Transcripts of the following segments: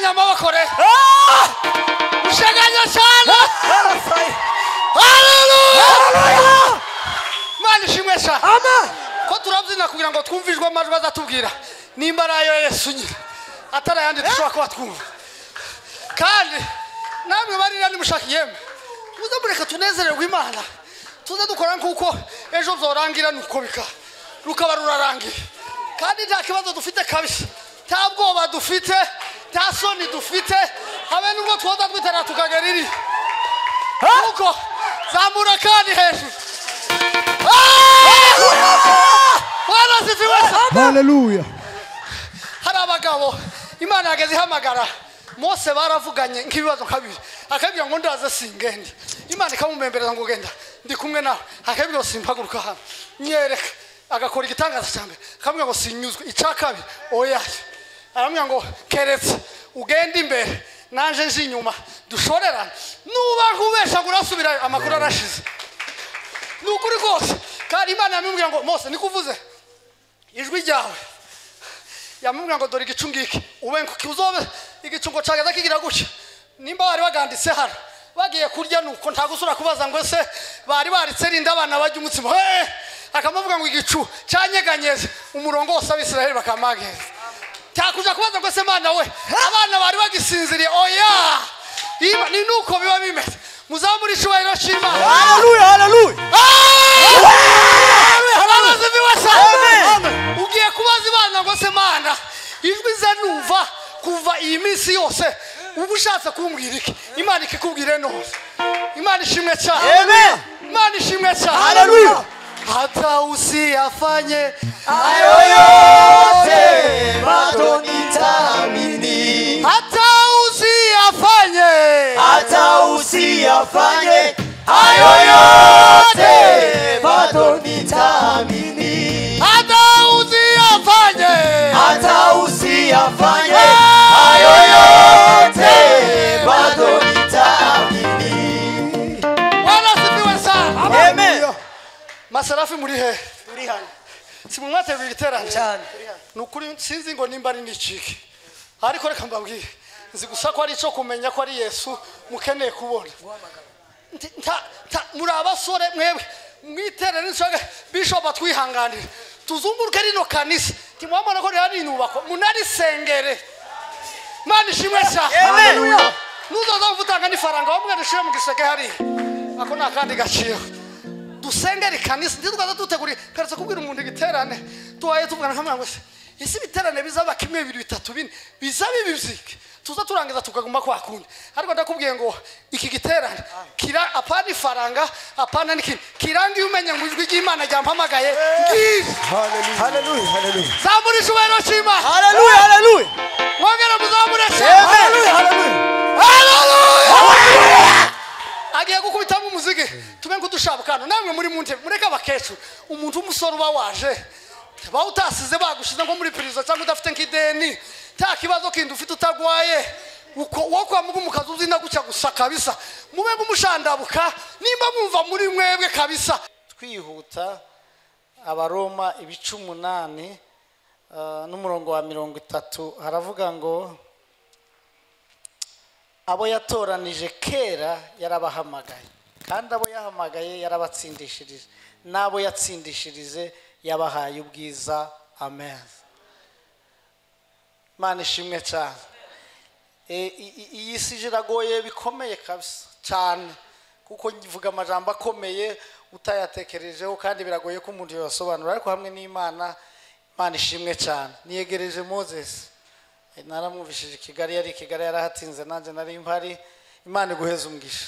amaboko rero Ah! ushaganya cyane Hallelujah! haleluya Hallelujah! mana ishimwe cyane Amen! ko turabyina kugira ngo twumvijwe amajwi azatubwira nimba ari ayo yesu nyine atari ayandi dushobora kuba twumva kandi namwe barira nimushaka yemwe muze mureka tunezererwe imana tuze dukora nk'uko ejo byorangira nuko bikaba rukaba rurarangira kandi nta kibazo dufite kabisa nta bwoba dufite nta soni dufite habe nubwo twoza twitera tukagera iri nuko zamura kandi hejuru Ah! warasize wese haleluya hari abagabo imana yageze ihamagara mose baravuganye nk'ibibazo nka bibiri akabwira ngo ndaze singende imana ikamumembereza ngo genda ndi kumwe nawe akabwira ngo simpaguruka hano nyereka agakora igitangaza cya mbere akamubwira ngo sinyuzwe icya kabiri oya aramubwira ngo keretse ugenda imbere naje nje inyuma dushorerane nuba nk'ubeshaga urasubirayo amakuru arashize ni ukuri rwose kandi imana yamubwira ngo mose nikuvuze ijwi ryawe yamubwira ngo dore igicu ngiki ube uzobe igicungo cyageza kigira gutya nimba bari baganditse hano bagiye kurya nuko nta gusura kubaza ngo ese bari baritse rinda abana barya umutsima hey! akamuvuga ngo igicu cyanyeganyeze umurongo wose abisiraheli bakamageza cyakuja kubaza ngo ese mana we abana bari bagisinziriye oya Iba- ni nuko biba bimeze muzamura icyubahiro cy'imana Hallelujah! Hallelujah! abarozi biwasa Amen. ugiye kubaza imana ngo se mana ijwi ze numva kuva iyi minsi yose uba ushatse kumbwira iki imana ikikubwire nose imana ishimwe cyane Amen! imana ishimwe cyane Haleluya. hata usiyafanye Hayo yote matonitamini hata usiyafanye hata usiyafanye hayo yote matonitamini hata usiyafanye hata usiyafanye hayo yote matonitamini warasibiwe sana Amen. masarafi muri hehe Turi hano simumwateguye igiterane cyane. ni ukuri sinzi ngo nimba ari n'ikiki ariko reka mbabwire nzi gusa ko ari icyo kumenya ko ari yesu mukeneye kubona Nti- nta- nta- muri abasore mwebwe mwiterane n'insoga bishop atwihanganire tuzunguruke rino kanisa ntimwabona ko rihari inyubako munarisengere mana ishimwe cyane Amen. nuzoza kuvutanga n'ifaranga bamwe dushyire mu giseke hariya ako ni akandi gaciro dusengere ikanisa ntitwaza dutegura keretse kubwira umuntu igiterane tubaye tuvugana nka mwana wese ese ibiterane bizaba kimwe bibiri bitatu bine bizaba ibizike tuza turangiza tukaguma kwa kundi ariko ndakubwiye ngo iki giterane kira apana ifaranga apana n'ikindi kiranga iyo umenye ngo ijwi ry'imana ryampamagaye ngizi Hallelujah. Hallelujah. zamura icyubahiro cy'imana Hallelujah. Hallelujah. wongera muzamure cyane Hallelujah. Hallelujah. agiye gukubitamo umuziki tube nk'udushabukano namwe muri mu ntebe mureke abakecuru umuntu w'umusore uba waje ba utasize bagushize nko muri perezida cyangwa udafite nk'ideni nta kibazo kindi ufite utarwaye uko wo kwa mugu mu kazi uzina gutya gusa kabisa mube mumushandabuka nimba mwumva muri mwebwe kabisa twihuta abaroma ibice umunani ah, n'umurongo wa mirongo itatu haravuga ngo abo yatoranije kera yarabahamagaye kandi abo yahamagaye yarabatsindishirije n'abo yatsindishirije yabahaye ubwiza amen imana ishimwe cyane E, i- i- iyi si iragoye bikomeye kabisa cyane kuko ngivuga amajambo akomeye utayatekerejeho kandi biragoye ko umuntu yasobanura ariko hamwe n'imana imana ishimwe cyane niyegereje moses E, naramwumvishije i kigali yari i kigali yarahatinze nanjye nari mpari imana iguheza umugisha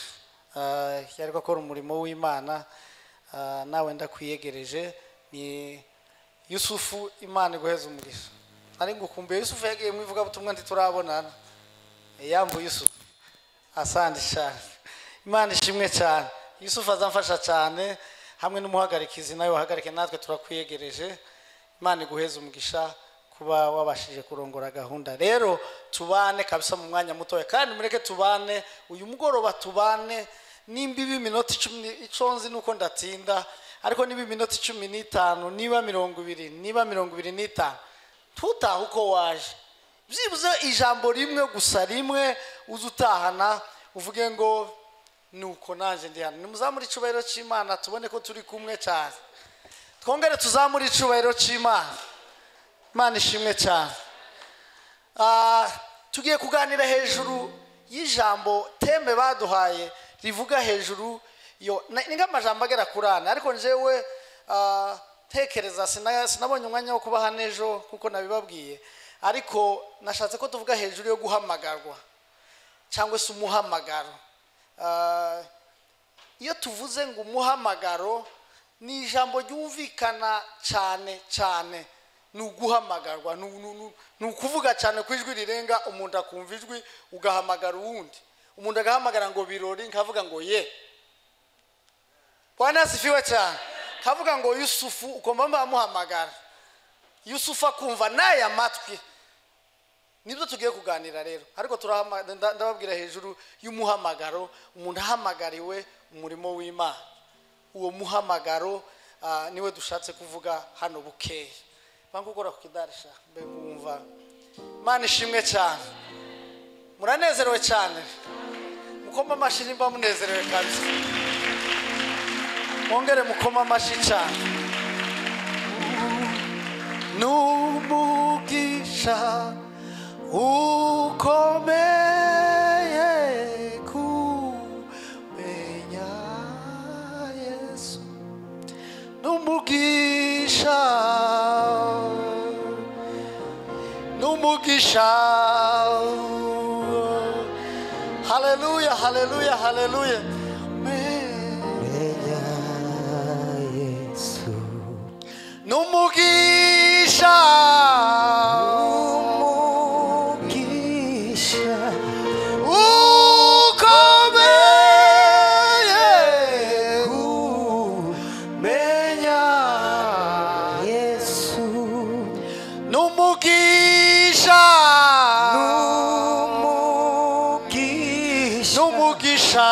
Ah, yari gukora umurimo w'imana Ah, nawe ndakwiyegereje ni yusufu imana iguheza umugisha nari ngukumbuye yusufu yagiye mu ivugabutumwa ntiturabonana yambuye yusufu asandi cyane imana ishimwe cyane yusufu azamfasha cyane hamwe n'umuhagarikizi nawe wahagarike natwe turakwiyegereje imana iguheze umugisha kuba wabashije kurongora gahunda rero tubane kabisa mu mwanya mutoya kandi mureke tubane uyu mugoroba tubane nimba iba iminota icumi icyo nzi ni uko ndatinda ariko niba iminota cumi n'itanu niba mirongo ibiri niba mirongo ibiri n'itanu tutaha uko waje byibuze ijambo rimwe gusa rimwe uze utahana uvuge ngo nuko nanjye ndi hano nimuzamure icyubahiro cy'imana tubone ko turi kumwe cyane twongere tuzamure icyubahiro cy'imana imana ishimwe cyane Ah, tugiye kuganira hejuru y'ijambo tembe baduhaye rivuga hejuru yo na- ni nk'amajambo agera kuri ane ariko njyewe ah, ntekereza sina- sinabonye umwanya wo kuba hano ejo kuko nabibabwiye ariko nashatse ko tuvuga hejuru yo guhamagarwa cyangwa se umuhamagaro Ah, iyo tuvuze ngo umuhamagaro ni ijambo ryumvikana cyane cyane ni uguhamagarwa ni- ni- ni- ni ukuvuga cyane ku ijwi rirenga umuntu akumva ijwi ugahamagara uwundi umuntu agahamagara ngo birori nkavuga ngo ye bwana asifiwe cyane nkavuga ngo yusufu ukumva mbamuhamagara yusufu akumva n'aya matwi nibyo tugiye kuganira rero ariko turahama- nda- ndababwira hejuru y'umuhamagaro umuntu ahamagariwe umurimo w'imana uwo muhamagaro ah, niwe dushatse kuvuga hano bukeya banga ukora ku kidarisha mbe kumva imana ishimwe cyane muranezerewe cyane mukoma amashyi nimba munezerewe kabisa mwongere mukoma amashyi cyane n'umugisha ukomeye kumenya yesu n'umugisha n'umugisha haleluya haleluya haleluya Amen. n'umugisha ukomeye kumenya n'umugisha n'umugisha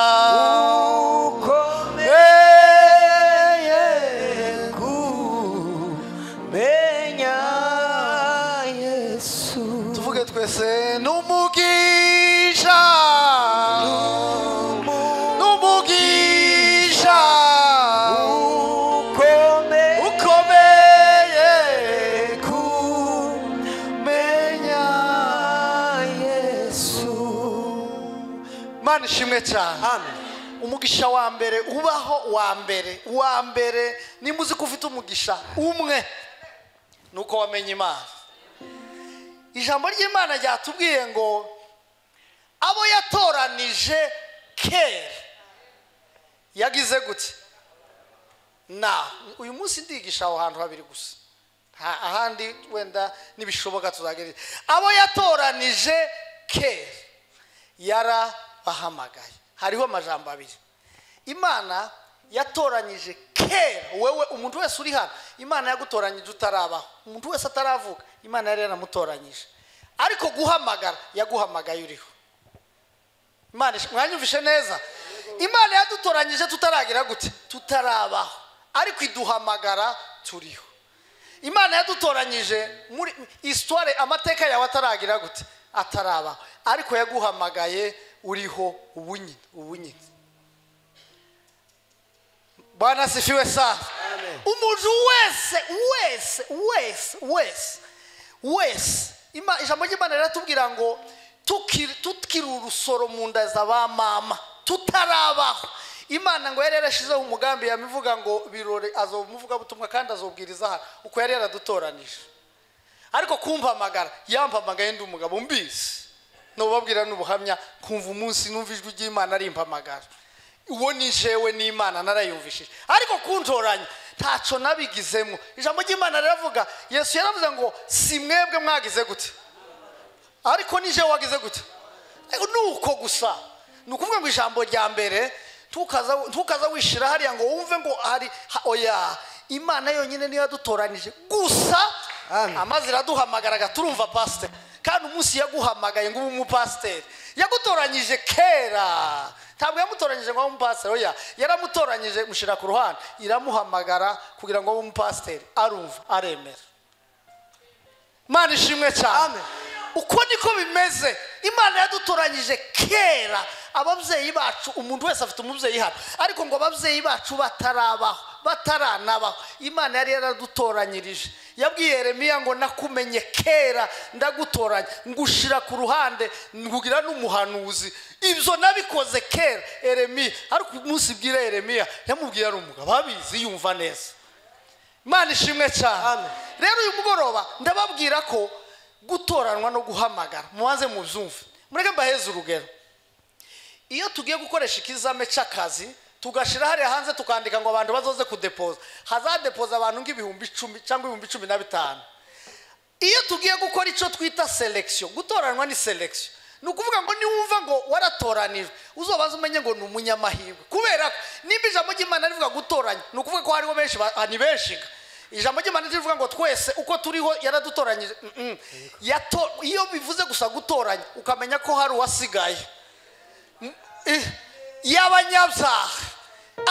tuvuge twese n'umugisha n'umugisha ukomeye kumenya mani ishimwe cyane umugisha wa mbere ubaho wa mbere uwa mbere nimba uzi ko ufite umugisha umwe ni uko wamenye imana ijambo ry'imana ryatubwiye ngo abo yatoranije kera yagize gute na uyu munsi ndigisha aho hantu habiri gusa Ha- ahandi wenda nibishoboka tuzagerera abo yatoranije kera yarabahamagaye hariho amajambo abiri imana yatoranyije kera wewe umuntu wese uri hano imana yagutoranyije utarabaho umuntu wese ataravuka imana yari yaramutoranyije ariko guhamagara yaguhamagaye uriho imana ish- mwanyumvishe neza imana yadutoranyije tutaragira gute tutarabaho ariko iduhamagara turiho imana yadutoranyije muri isitware amateka yawe ataragira gute atarabaho ariko yaguhamagaye uriho ubu nyine ubu nyine bwana asifiwe sana umuntu wese wese wese wese wese Ima- ijambo ry'imana riratubwira ngo tukiri tukiri urusoro mu nda za ba mama tutarabaho imana ngo yari yarashyizeho umugambi yamivuga ngo birore azomuvuga butumwa kandi azobwiriza hano uko yari yaradutoranije ariko kumpamagara yampamagaye ndi umugabo mbizi nubabwira n'ubuhamya kumva umunsi numva ijwi ry'imana arimpamagara uwo ni jewe n'imana narayumvishije ariko kuntoranya ntacyo nabigizemo ijambo ry'imana riravuga yesu yaravuze ngo si mwebwe mwagize gute ariko nije wagize gute Ariko ni uko gusa ni ukuvuga ngo ijambo rya mbere ntukaza ntukaza wishira hariya ngo wumve ngo hari ha- oya imana yonyine niyo yadutoranije gusa Amen. amaze iraduhamagaraga turumva pasiteri kandi umunsi yaguhamagaye ngo ube umupasiteri yagutoranyije kera ntabwo yamutoranyije ngo abe umupasiteri oya yaramutoranyije mushyira ku ruhande iramuhamagara kugira ngo abe umupasiteri arumva aremera imana ishimwe cyane uko niko bimeze imana yadutoranyije kera ababyeyi bacu umuntu wese afite umubyeyi hano ariko ngo ababyeyi bacu batarabaho bataranabaho imana yari yaradutoranyirije yabwiye Yeremiya ngo nakumenye kera ndagutoranya ngushira ku ruhande ngugira n'umuhanuzi ibyo nabikoze kera Yeremiya ariko umunsi bwira Yeremiya yamubwiye ari umugabo abizi yumva neza imana ishimwe cyane Amen. rero uyu mugoroba ndababwira ko gutoranwa no guhamagara mubanze mubyumve mureke mbaheze urugero iyo tugiye gukoresha ikizame cy'akazi tugashyira hariya hanze tukandika ngo abantu bazoze kudepoza hazadepoza abantu nk'ibihumbi icumi cyangwa ibihumbi cumi na bitanu iyo tugiye gukora icyo twita selekisiyo gutoranwa ni selekisiyo ni ukuvuga ngo niwumva ngo waratoranijwe uzobaze umenye ngo ni umunyamahirwe kubera ko nimba ijambo ry'imana rivuga gutoranya ni ukuvuga ko hariho benshi ba- ni benshi ga. ijambo ry'imana rivuga ngo twese uko turiho yaradutoranyije Mm, mm. Yato- iyo bivuze gusa gutoranya ukamenya ko hari uwasigaye Eh, y'abanyabyaha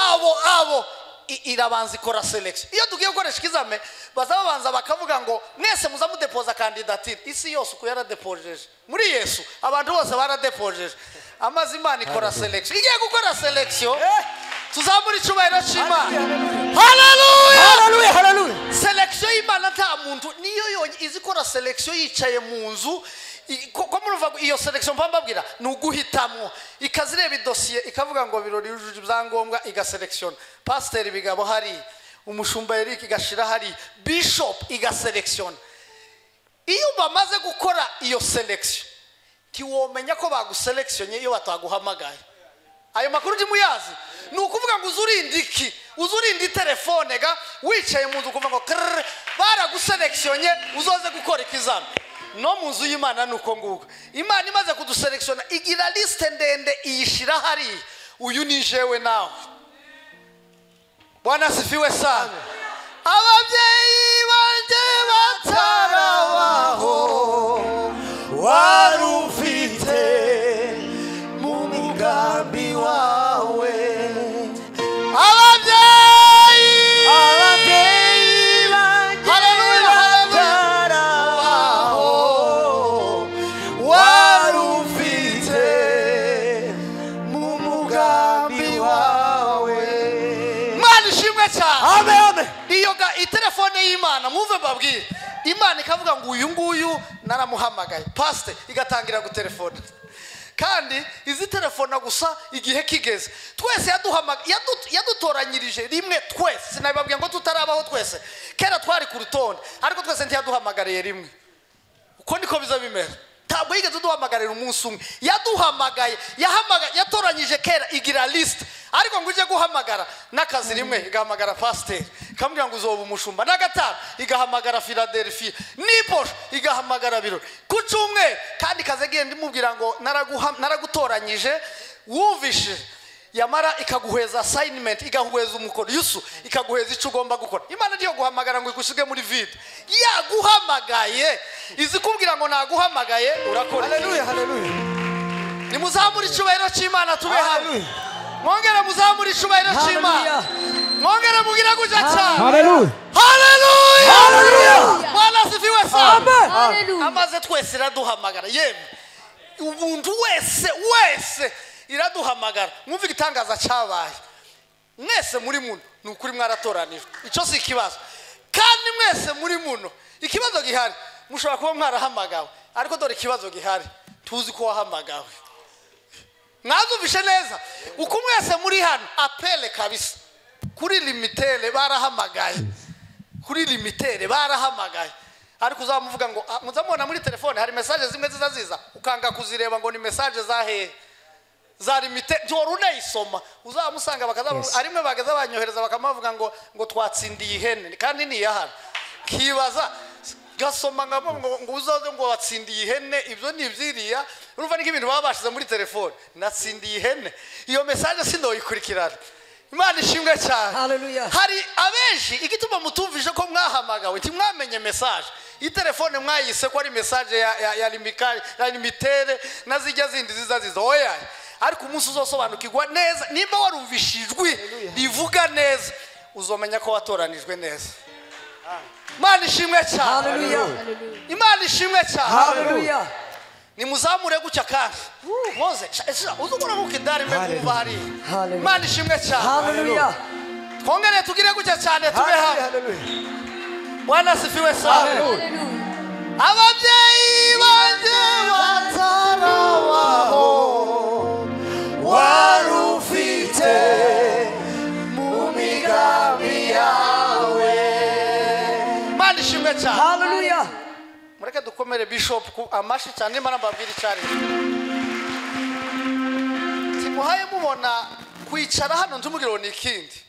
abo abo i- irabanza ikora selekisiyo iyo tugiye gukoresha ikizame baza babanza bakavuga ngo mwese muza mudepoza kandidatire isi yose uko yaradepojeje muri yesu abantu bose baradepojeje amaze imana ikora selekisiyo igiye gukora selekisiyo Eh. tuzamura icyubahiro cy'imana Hallelujah. haleluya Hallelujah. Hallelujah. selekisiyo y'imana nta muntu niyo yonyine izi ikora selekisiyo yicaye mu nzu i- ko ko murumva ngo iyo selekisiyo mba mbabwira ni uguhitamo ikaza ireba idosiye ikavuga ngo birori yujuje ibyangombwa igaselekisiyo pasiteri bigabo hari umushumba eric igashira hari bishop igaselekisiyo iyo bamaze gukora iyo selekisiyo ntiwomenya ko baguselekisiyonye iyo bataguhamagaye ayo makuru ndi muyazi ni ukuvuga ngo uze urinde iki uze urinde telefone ga wicaye mu nzu ukumva ngo krrr, baraguselekisiyonye uzoze gukora ikizami no mu nzu y'imana ni uko nguko imana imaze kuduselekisiyona igira lisite ndende iyishyira hariya uyu ni jewe nawe bwana sifiwe sana ababyeyi banjye batarabaho wari ufite mu migambi wawe ababyeyi ababyeyi banjye Haleluya, haleluya. batarabaho wari ufite mu mugambi wawe imana ishimwe cyane ame ame iyo ga itelefone y'imana mwumve mbabwire imana ikavuga ngo uyu nguyu naramuhamagaye pasite igatangira gutelefona kandi izi telefona gusa igihe kigeze twese yaduhamaga- yadu- yadutoranyirije rimwe twese sinabibabwiye ngo tutarabaho twese kera twari ku rutonde ariko twese ntiyaduhamagariye rimwe uko niko biza bimera ntabwo yigeze uduhamagarira umunsi umwe yaduhamagaye yahamagaye yatoranyije kera igira lisite ariko ngo ujye guhamagara n'akazi rimwe igahamagara pasiteri ikamubwira ngo uzoba umushumba na gatanu igahamagara filadelfiya n'iposho igahamagara birori ku cyumweru kandi kazi igenda imubwira ngo "Naraguha- naragutoranyije wumvishije yamara ikaguheza asayinimenti igahuheza umukoro yusu ikaguheza icyo ugomba gukora imana niyo guhamagara ngo igushyirwe muri vide yaguhamagaye izi kubwira ngo naguhamagaye urakora haleluya haleluya iki? nimuzamure icyubahiro cy'imana tube hamwe Hallelujah. mwongere muzamure icyubahiro cy'imana mwongere mubwire gutya cyane haleluya haleluya Hallelujah. bwana sifiwe sana Amen. Hallelujah. amaze twese iraduhamagara yemwe umuntu wese wese iraduhamagara mwumve igitangaza cyabaye mwese muri muno ni ukuri mwaratoranijwe icyo si ikibazo kandi mwese muri muno ikibazo gihari mushobora kuba mwarahamagawe ariko dore ikibazo gihari tuzi ko wahamagawe mwazumvishe neza uko mwese muri hano apele kabisa kuri limitere barahamagaye kuri limitere barahamagaye ariko uzamuvuga ngo "Ah, muzamubona muri telefone hari mesaje zimwe ziza ziza ukanga kuzireba ngo ni mesaje za hehe za limite ntiwari unayisoma uzamusanga bakazaba arimwe bagaza banyohereza bakamuvuga ngo ngo twatsindiye ihene kandi ni iyahara kibaza gasoma nka bo ngo ngo uzaze ngo watsindiye ihene ibyo ni ibyiriya urumva ni nk'ibintu baba bashize muri telefone natsindiye ihene iyo mesaje sindoyikurikirana imana ishimwe cyane Hallelujah. hari abenshi igituma mutumvise ko mwahamagawe ntimwamenye mesaje iyi telefone mwayise ko ari mesaje ya, ya, ya, limika- ya limitere na zijya zindi ziza ziza oya ariko umunsi uzosobanukirwa neza nimba warumvishe ijwi rivuga neza uzomenya ko watoranijwe neza imana ishimwe cyane haleluya imana ishimwe cyane haleluya nimuzamure gutya kandi mwoze uzi ukora kuko indari mbe Hallelujah. mwumva hariya Hallelujah. imana ishimwe cyane haleluya twongere tugire gutya cyane tube hamwe haleluya bwana sifiwe cyane ababyeyi banjye batara waho wari ufite mu migambi yawe imana ishimwe cyane haleluya mureke dukomere bishop ku amashi cyane nimba mbabwira icyo ari timuhaye mubona kwicara hano ntimugire ngo ni ikindi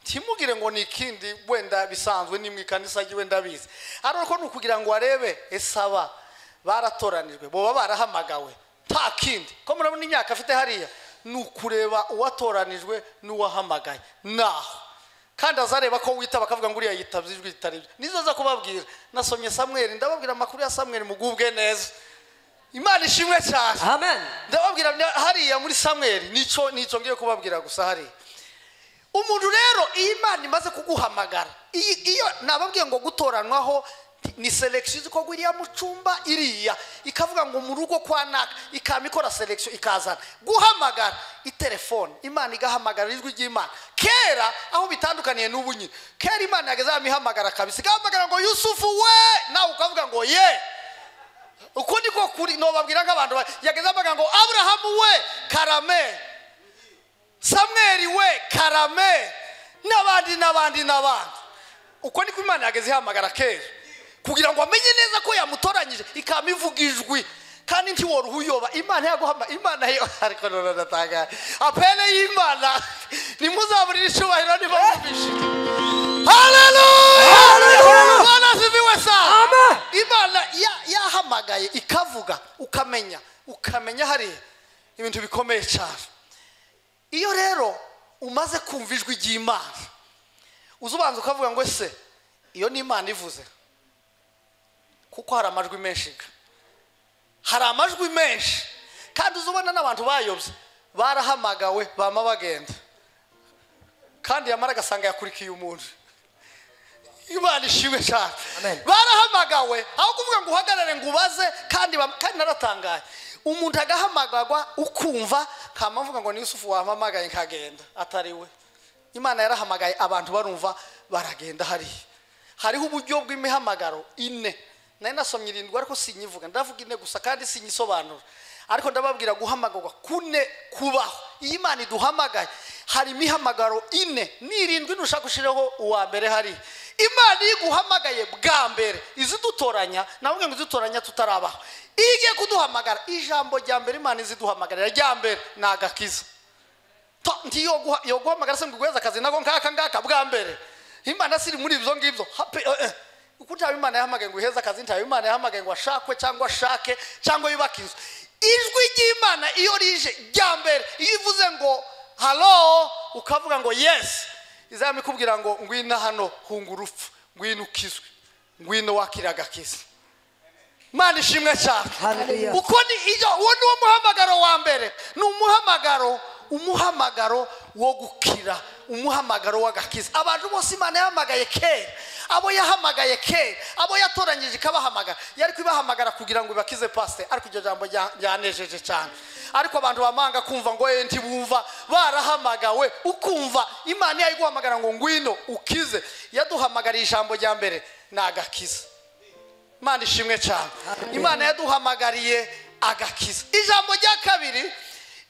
ntimugire ngo ni ikindi wenda bisanzwe ni mu ikanisa ry'iwe ndabizi ariko ni ukugira ngo barebe esaba baratoranijwe boba barahamagawe nta kindi ko murabona imyaka afite hariya ni ukureba uwatoranijwe n'uwahamagaye naho kandi azareba ko wita bakavuga ngo uriya yitabye ijwi ritari ryo nizo aza kubabwira nasomye samweri ndababwira amakuru ya samweri mugubwe neza imana ishimwe cyane amen ndababwira na- hariya muri samweri nicyo nicyo ngiye kubabwira gusa hariya umuntu rero iyo imana imaze kuguhamagara iyi- iyo nababwiye ngo gutoranwaho ni selection uzi ko iriya mucumba iriya ikavuga ngo mu rugo kwa naka ikaba ikora selection ikazana guhamagara itelefone imana igahamagara ijwi ry'imana kera aho bitandukaniye n'ubu nyine kera imana yageze ahantu ihamagara kabisa igahamagara ngo yusufu we nawe ukavuga ngo ye uko niko kuri nobabwira nk'abantu ba- yageze avuga ngo aburahamu we karame samweri we karame n'abandi n'abandi n'abandi uko niko imana yageze ihamagara kera kugira ngo amenye neza ko yamutoranyije ikaba ivuga ijwi kandi ntiwora uyoba imana yaguhama imana yo ariko none ndatangara apele y'imana ntimuzaburire icyubahiro niba mubishije haleluya Hallelujah! imana ziviwe sana Amen. imana ya- yahamagaye ikavuga ukamenya ukamenya hariya ibintu bikomeye cyane iyo rero umaze kumva ijwi ry'imana uza ubanza ukavuga ngo ese iyo ni imana ivuze kuko hari amajwi menshi ga hari amajwi menshi kandi uza ubona n'abantu bayobye barahamagawe bama bagenda kandi yamara agasanga yakurikiye umuntu imana ishimwe cyane Amen. barahamagawe aho kuvuga ngo uhagarare ngo ubaze kandi bam- kandi naratangaye umuntu agahamagarwa ukumva kama mvuga ngo ni yusufu wampamagaye nkagenda atari we imana yarahamagaye abantu barumva baragenda hariya hariho uburyo bw'imihamagaro ine nari nasomye irindwi ariko sinyivuga ndavuga ine gusa kandi sinyisobanura ariko ndababwira guhamagarwa kune kubaho iyo imana iduhamagaye hari imihamagaro ine n'irindwi ntushaka gushyiraho uwa mbere hariya imana iyo iguhamagaye bwa mbere izidutoranya navuga ngo izidutoranya tutarabaho iyo igiye kuduhamagara ijambo rya mbere imana iziduhamagarira rya mbere ni agakiza Ta- nti yoguha- yoguhamagara se ngo iguheze akazi nako nkaka ngaka bwa mbere imana siri muri ibyo ngibyo Hape- eh, eh. kuko ntawe imana yahamagaye ngo iheze akazi ntawe imana yahamagaye ngo ashakwe cyangwa ashake cyangwa yubake inzu ijwi ry'imana iyo rije rya mbere iyo ivuze ngo halo ukavuga ngo yesi izaba ikubwira ngo ngwino hano hunga urupfu ngwino ukizwe ngwino wakira agakiza imana ishimwe cyane Hallelujah. uko ni iyo uwo ni wo muhamagaro wa mbere ni umuhamagaro umuhamagaro wo gukira umuhamagaro w'agakiza abantu bose imana yahamagaye kera abo yahamagaye kera abo yatoranyije ikabahamagara yari kubahamagara kugira ngo ibakize pasite ariko iryo jambo rya- ryanejeje cyane ariko abantu bamanga kumva ngo ye ntibumva barahamagawe ukumva imana yayiguhamagara ngo ngwino ukize yaduhamagariye ijambo rya mbere ni agakiza imana ishimwe cyane imana yaduhamagariye agakiza ijambo rya kabiri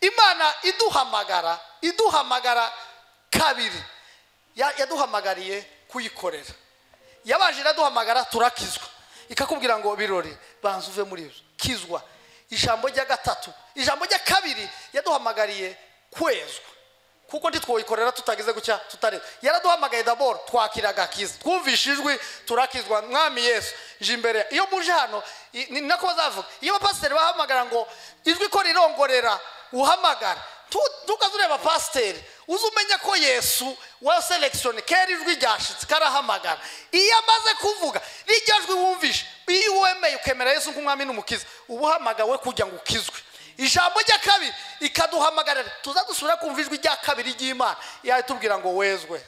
imana iduhamagara iduhamagara kabiri Ya- yaduhamagariye kuyikorera yabanje iraduhamagara turakizwa ikakubwira ngo birori banza uve muri ibyo kizwa ijambo rya gatatu ijambo rya kabiri yaduhamagariye kwezwa kuko ntitwoyikorera tutagize gutya tutari yaraduhamagaye daboro twakira agakiza twumvishe ijwi turakizwa mwami yesu je imbere iyo muje hano i- ni nako bazavuga iyo abapasiteri bahamagara ngo ijwi ko rirongorera uhamagara tu- tukaza ureba pasiteri uze umenya ko yesu wa selekishoni kera ijwi ryashitse karahamagara iyo amaze kuvuga rijya jwi wumvishe iyo wemeye ukemera yesu nk'umwami n'umukiza uba uhamagawe kugira ngo ukizwe ijambo rya kabiri ikaduhamagarira tuza dusubira kumva ijwi rya kabiri ry'imana yahita itubwira ngo wezwe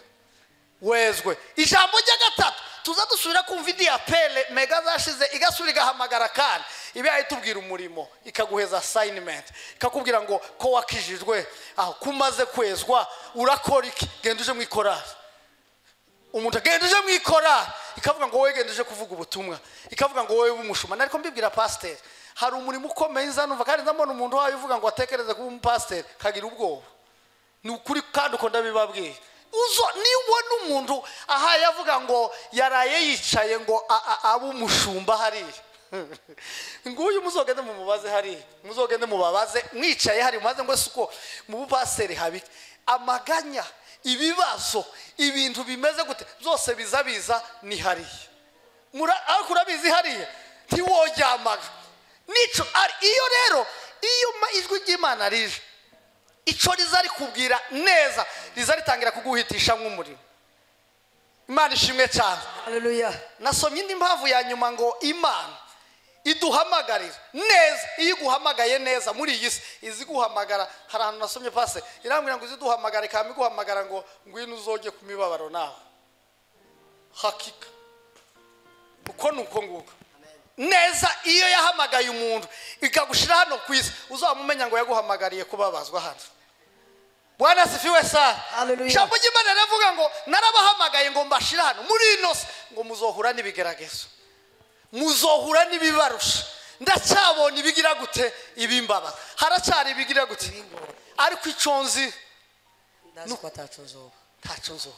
wezwe ijambo rya gatatu tuza dusubira kumva indi apele mega zashize igasubira igahamagara kandi iba itubwira umurimo ikaguheza asayinimenti ikakubwira ngo ko wakijijwe aho kumaze kwezwa urakora iki genda uje mu ikorari umuntu agenda uje mu ikorari ikavuga ngo wowe genda uje kuvuga ubutumwa ikavuga ngo wowe w'umushumana ariko mbibwira pasiteri hari umurimo ukomeye nzanumva kandi ndabona umuntu wayo uvuga ngo atekereze kuba umupasiteri kagira ubwoba ni ukuri kandi uko ndabibabwiye uzo nibona umuntu ahaye avuga ngo yaraye yicaye ngo a- a- abe umushumba hariya nguyu muzogende mumubaze hariya muzogende mubabaze mwicaye hari mubaze ngo ese uko mu bupaseri habi amaganya ibibazo ibintu bimeze gute byose biza biza ni hariya Mura- ariko urabizi hariya ntiworyamaga nico ari iyo rero iyo ma- ijwi ry'imana rije icyo riza rikubwira neza riza ritangira kuguhitisha nk'umuriro imana ishimwe cyane haleluya nasomye indi mpamvu ya nyuma ngo imana iduhamagarira neza iyo iguhamagaye neza muri iyi si izi guhamagara hari ahantu nasomye pase irambwira ngo izi duhamagara ikaba iguhamagara ngo ngwino uzoge ku mibabaro nawe hakika uko ni uko nguko neza iyo yahamagaye umuntu ikagushyira hano ku isi uzamumenya ngo yaguhamagariye kubabazwa hano bwana sifiwe sana Hallelujah. ijambo ry'imana riravuga ngo narabahamagaye ngo mbashire hano muri ino si ngo muzohura n'ibigeragezo muzohura n'ibibarusha ndacyabonye ibigira gute ibimbabaza haracyari ibigira gute ariko icyo nzi ndazi ko atacuza ubu ntacyo nzuba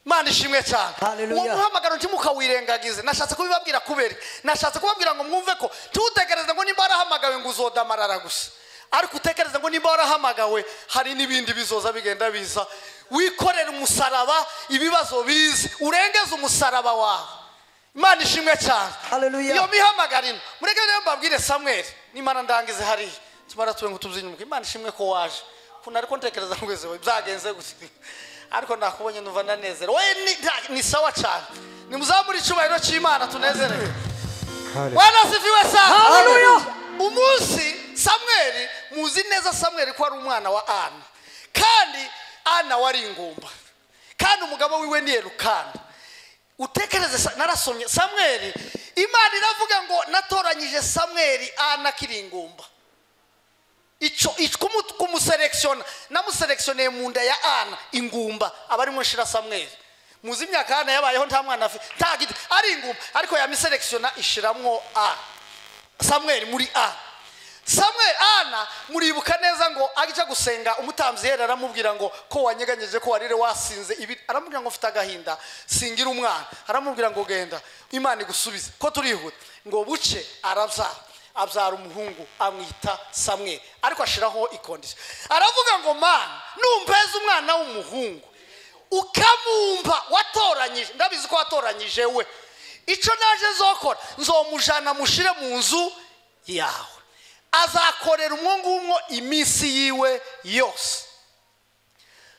imana ishimwe cyane Hallelujah. uwo muhamagaro ntimukawirengagize nashatse kubibabwira kubera iki? nashatse kubabwira ngo mwumve ko ntutekereze ngo nimba warahamagawe ngo uzodamarara gusa ariko utekereze ngo nimba warahamagawe hari n'ibindi bizoza bigenda biza wikorere umusaraba ibibazo bize urengeze umusaraba wawe imana ishimwe cyane Hallelujah. iyo mihamagarino mureke rero mbabwire samweri nimara ndangize hariya tumara tube ngo tubyine umutwe imana ishimwe ko waje ukuntu ariko ntekereza ngo izi byagenze gute ariko nakubonye numva ndanezerewe we ni, nta- ni sawa cyane nimuzamure icyubahiro cy'imana tunezerewe wanasifiwe sana Hallelujah. umunsi samweri muzi neza samweri ko ari umwana wa ana kandi ana wari ingumba kandi umugabo wiwe ni elukana utekereze sa- narasomye samweri imana iravuga ngo natoranyije samweri ana akiri ingumba icyo icyo kumu- kumuselekshona namuselekshoneye mu nda ya ana ingumba aba arimo nshira samweri muzi imyaka ana yabayeho nta mwana afite nta giti ari ingumba ariko yamiselekshona ishiramwo ana samweli muri a samweli ana muribuka neza ngo ajya gusenga umutambyi yera aramubwira ngo ko wanyeganyije ko warire wasinze ibi aramubwira ngo mfite agahinda singira umwana aramubwira ngo genda imana igusubize ko turihuta ngo buce arabyara abyara umuhungu amwita samweli ariko ashiraho ikondisiyo aravuga ngo mana numpeza umwana w'umuhungu ukamumba watoranyije ndabizi ko watoranyije we icyo naje zokora nzomujana mushire mu nzu yawe azakorera umwo ngumwo iminsi yiwe yose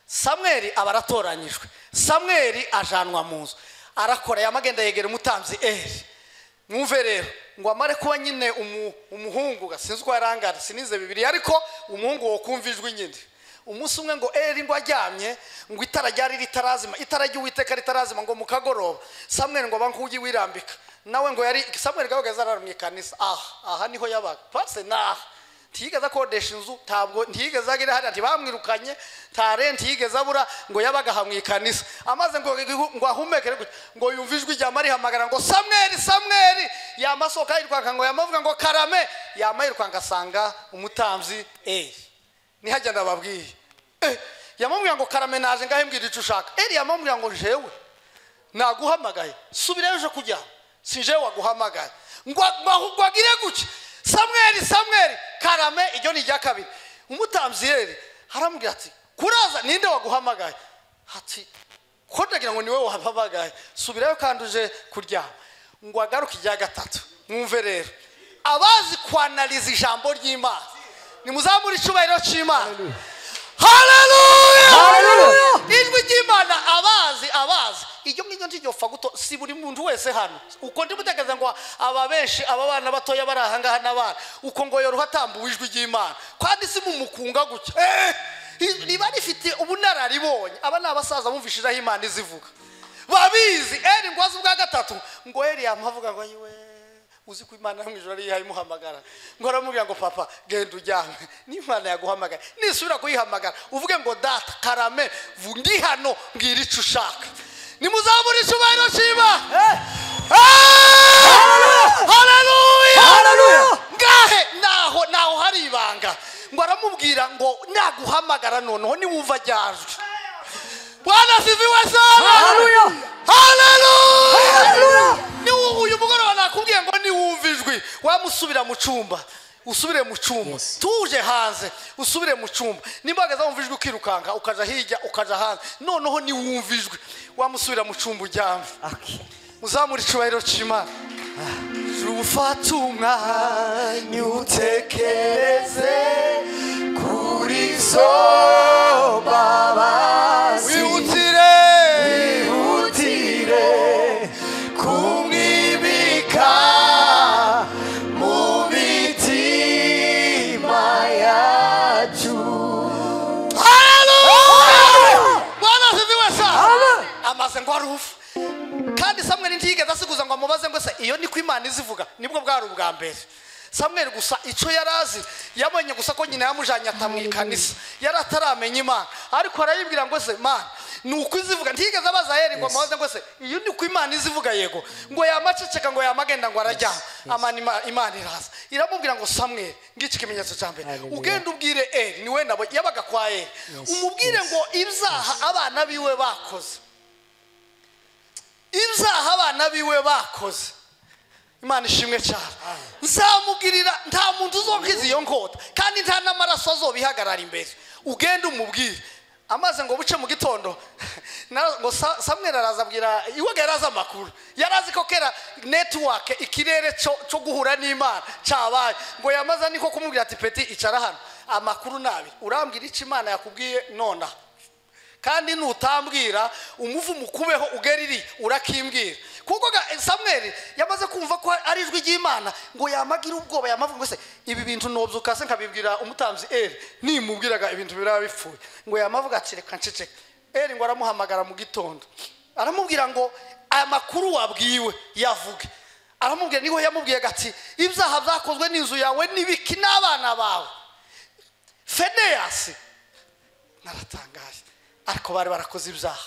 samweli aba aratoranyijwe samweli ajanwa mu nzu arakora yamagenda yegera umutambyi eri mwumve rero ngo amare kuba nyine umu- umuhungu ga, sinzi uko yarangana sinize bibiri ariko umuhungu wo kumva ijwi nyine umunsi umwe ngo eri ngo ajyamye ngo itara ryari ritarazima itara ry'uwiteka ritarazima ngo mu kagoroba samweli ngo abanguye wirambika nawe ngo yari samweli gahagaze arara mu ikanisa aha aha niho yabaga pase ni aha ntiyigeze akodesha inzu ntabwo ntiyigeze agira hariya ntibamwirukanye nta renti yigeze abura ngo yabaga aha mu ikanisa amaze ngo ngo ahumekere gutya, ngo yumve ijwi rya marihamagara ngo samweri samweri yamasohoka yirwanga ngo yamavuga ngo karame yama yirwanga asanga umutambyi eyi niho ndababwiye eh yamubwira ngo karame naje ngahe mbwira icyo ushaka eri yamubwira ngo jewe naguhamagaye subirayo uje kujya sinje waguhamagaye ngo agire gutya samweri samweri karame iryo ni irya kabiri umutambyi rero aramubwira ati kuraza ninde waguhamagaye ati ko ndagira ngo niwe wahamagaye subirayo kandi uje kuryama ngo agaruke irya gatatu mwumve rero abazi kwanariza ijambo ry'imana nimuzamure icyubahiro cy'imana Hallelujah! haleluya ijwi ry'imana abazi abazi iryo ngiryo ntigipfa guto si buri muntu wese hano uko ndi gutekereza ngo aba benshi aba bana batoya bari aha ngaha n'abana uko ngo yoroha atambuwe ijwi ry'imana kandi si mu mukunga gutya Eh! riba rifite ubunararibonye aba ni abasaza bumvishijeho imana izivuga babizi eri ngwazi ubwa gatatu ngo eliyamu avuga ngo yiwe uzi ko imana yo mu ijoro yihaye imuhamagara ngo aramubwira ngo papa genda ujyame n'imana yaguhamagara nisubira kuyihamagara uvuge ngo data karame vu- ndi hano mbwira icyo ushaka nimuzabura icyubahiro cy'imana Haleluya! haleluya ngahe naho naho hari ibanga ngo aramubwira ngo naguhamagara noneho niwumva ajyajwe bwana siviwe sana Haleluya! haleluya Haleluya! niwo uyu mugoroba nakubwiye ngo niwumva ijwi wamusubira mu cyumba usubire mu cyumba Yes. tuje hanze usubire mu cyumba nimba wageze wumva ijwi ukirukanka ukajya hirya ukajya hanze noneho niwumva ijwi wamusubira mu cyumba ujyame Okay. uzamura icyubahiro cy'imana ufata umwanya utekereze kuri zo babazi wihutire wihutire kumwibika mu mitima yacu bwana ziviwe sa amaze ngo arufu kandi samweli ntiyigeze asiguza ngo amubaze ngo se iyo ni ko imana izivuga nibwo bwari ubwa mbere samweli gusa icyo yari azi yabonye gusa ko nyina yamujyanye atamwikanisa yari ataramenya imana ariko arayibwira ngo se mana ni uko izivuga ntiyigeze abaza yeri ngo amubaze ngo se iyo ni ko imana izivuga yego ngo yamaceceka ngo yamagenda ngo arajyana amana Ima- imana iraza iramubwira ngo samweli ngiki ikimenyetso cya mbere Hallelujah. ugenda ubwire eri ni we nabo yabaga kwa eri umubwire ngo ibyaha abana biwe bakoze ibyaha abana biwe bakoze imana ishimwe cyane nzamubwirira nta muntu uzonkiza iyo nkota kandi nta n'amaraso azobihagarara imbere ugende umubwire amaze ngo buce mu gitondo na- ngo Sa- samweli araza abwira iwaga yari azi amakuru yari azi ko kera netiwake ikirere cyo cyo guhura n'imana cyabaye ngo yamaze niko kumubwira ati peti icara hano amakuru ni abiri urambwira icyo imana yakubwiye nonaha kandi nutambwira umuvumo ukubeho ugera iri urakimbwira kuko ga- samweli yamaze kumva ko ari ijwi ry'imana ngo yamagira ubwoba yamavuga ngo se ibi bintu nobyuka se nkabibwira umutambyi eri nimubwiraga ibintu biraba bipfuye ngo yamavuga ati reka nceceka eri ngo aramuhamagara mu gitondo aramubwira ngo aya makuru wabwiwe yavuge aramubwira niho yamubwiye ati ibyaha byakozwe n'inzu yawe n'ibiki n'abana bawe feneyasi naratangaje ariko bari barakoze ibyaha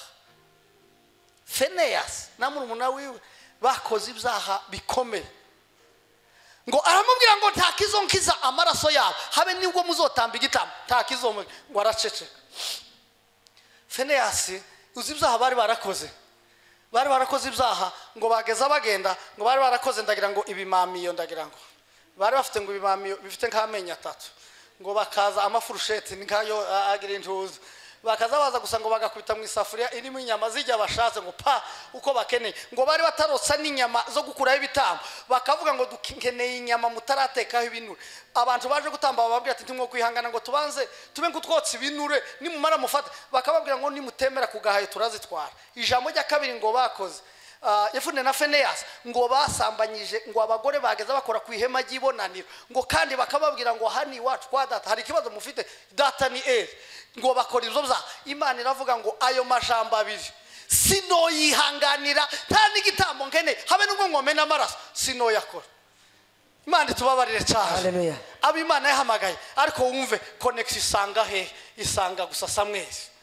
feneyasi na murumuna wiwe bakoze ibyaha bikomeye ngo aramubwira ngo nta kizonkiza amaraso yabo habe nibwo muzotamba igitambo nta kizonkiza ngo araceceka feneyasi uzi ibyaha bari barakoze bari barakoze ibyaha ngo bageza bagenda ngo bari barakoze ndagira ngo ibimamiyo ndagira ngo bari bafite ngo ibimamiyo bifite nk'amenyo atatu ngo bakaza amafurusheti ni nkayo a- agira intuza bakaza baza gusa ngo bagakubita mu isafuriya irimo inyama zijya bashatse ngo pa uko bakeneye ngo bari batarotsa n'inyama zo gukuraho ibitambo bakavuga ngo dukeneye inyama mutaratekaho ibinure abantu baje gutamba bababwira ati ntimwo kwihangana ngo tubanze tube nk'utwotsa ibinure nimumara mufate bakababwira ngo nimutemera ku gahayo turazitwara ijambo rya kabiri ngo bakoze Ah, yefune na feneyasi ngo basambanyije ngo abagore bageze bakora ku ihema ry'ibonaniro ngo kandi bakababwira ngo hano iwacu kwa data hari ikibazo mufite data ni eri ngo bakora ibyo byaha imana iravuga ngo ayo majambo abiri sinoyihanganira nta n'igitambo nkene habe n'ubwo nkomena amaraso sinoyakora imana itubabarire cyane Hallelujah. abo imana yahamagaye ariko wumve konekisi isanga hehe isanga gusa samwezi